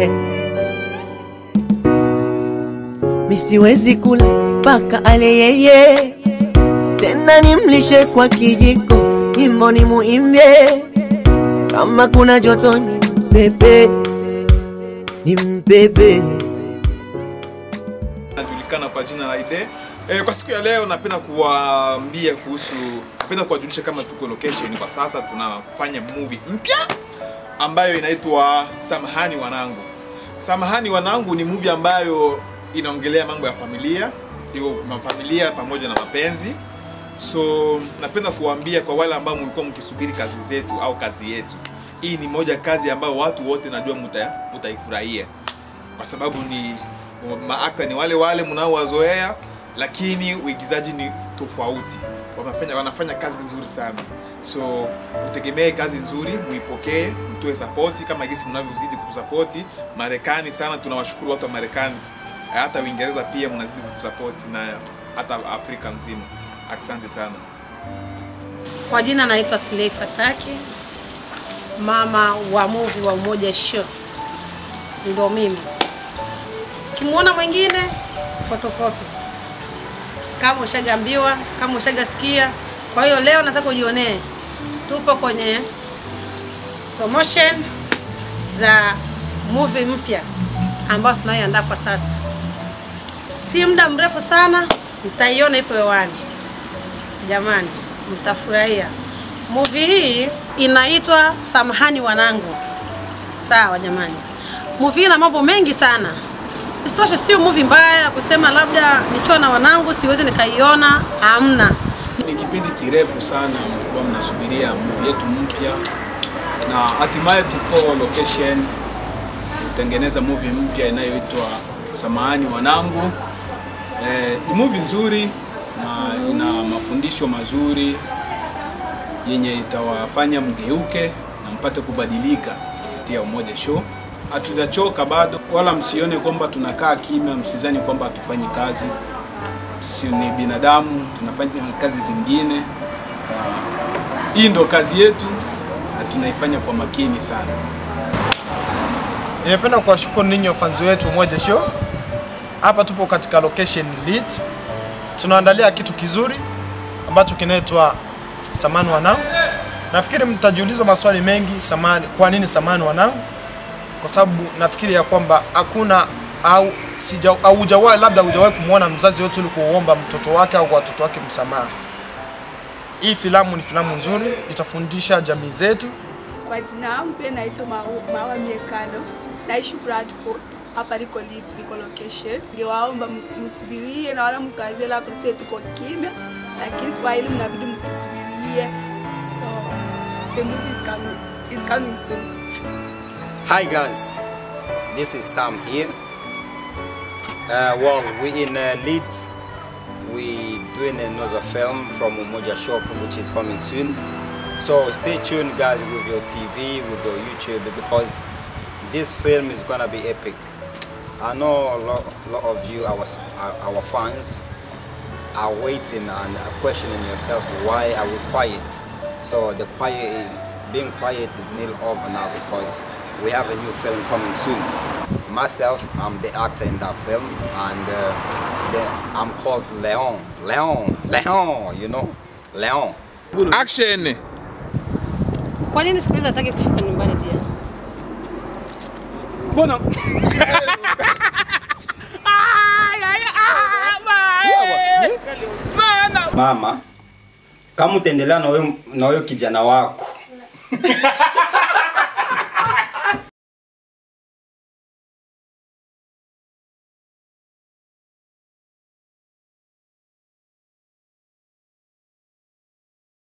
misiwezi kula mpaka ale yeye, tena nimlishe kwa kijiko, nyimbo ni muimbie, kama kuna joto ni mpepe, ni mpepe. Najulikana kwa jina la Ide. E, kwa siku ya leo napenda kuwaambia kuhusu, napenda kuwajulisha kama tuko location kwa sasa, tunafanya movie mpya ambayo inaitwa Samahani Wanangu. Samahani Wanangu ni movie ambayo inaongelea mambo ya familia, hiyo mafamilia pamoja na mapenzi. So napenda kuwaambia kwa wale ambao mlikuwa mkisubiri kazi zetu au kazi yetu, hii ni moja kazi ambayo watu wote najua muta, mutaifurahia kwa sababu ni maakta ni wale wale mnaowazoea, lakini uigizaji ni tofauti. Wanafanya, wanafanya kazi nzuri sana, so utegemee kazi nzuri, muipokee, mtoe sapoti kama gisi mnavyozidi kutusapoti Marekani sana. Tunawashukuru watu wa Marekani, hata Uingereza pia mnazidi kutusapoti na hata Afrika nzima. Asante sana. Kwa jina naitwa Silei Fataki, mama wa movie wa Umoja Show, ndo mimi. Ukimwona mwingine fotokopi, kama ushagambiwa, kama ushagasikia. Kwa hiyo leo nataka ujionee, tupo kwenye promotion za movie mpya ambayo tunayoandaa kwa sasa. Si muda mrefu sana mtaiona ipo hewani. Jamani, mtafurahia. Movie hii inaitwa Samahani Wanangu. Sawa jamani, movie hii ina mambo mengi sana. Isitoshe, sio movie mbaya kusema labda nikiwa na wanangu siwezi nikaiona, hamna. Ni kipindi kirefu sana mlikuwa mnasubiria movie yetu mpya, na hatimaye tupo location kutengeneza movie mpya inayoitwa Samahani Wanangu. Eh, ni movie nzuri na ina mafundisho mazuri yenye itawafanya mgeuke na mpate kubadilika kupitia Umoja Show. Hatujachoka bado, wala msione kwamba tunakaa kimya, msizani kwamba hatufanyi kazi. Si ni binadamu, tunafanya kazi zingine. Ah, Hii ndo kazi yetu na tunaifanya kwa makini sana. Nimependa kuwashukuru ninyi wafanzi wetu Umoja Show. Hapa tupo katika location lit. Tunaandalia kitu kizuri ambacho kinaitwa Samani Wanangu. Nafikiri mtajiuliza maswali mengi, samani, kwa nini Samani Wanangu? Kwa sababu nafikiri ya kwamba hakuna au sija au hujawahi labda hujawahi kumwona mzazi yote ili kuomba mtoto wake au kwa watoto wake msamaha. Hii filamu ni filamu nzuri, itafundisha jamii zetu Kwa jina yangu pia naitwa Mau- Mawa Miekano, naishi Bradford, hapa liko lit, liko location. Ningewaomba m- msubirie na wala msiwazie labda sisi tuko kimya, lakini kwa hili mnabidi mtusubirie. So the movie is coming, is coming soon. Hi guys, this is Sam here. Uh, well, we in uh, Lead. We doing another film from Umoja Shop, which is coming soon. So stay tuned, guys, with your TV, with your YouTube, because this film is gonna be epic. I know a lot, lot of you, our s- our our fans, are waiting and are questioning yourself why are we quiet so the quiet being quiet is nil over now because we have a new film coming soon myself i'm the actor in that film and uh, the, i'm called leon leon leon you know leon Action! Kwa nini siku hizi hataki kufika nyumbani dia? Mbona mama kama utaendelea na huyo na huyo kijana wako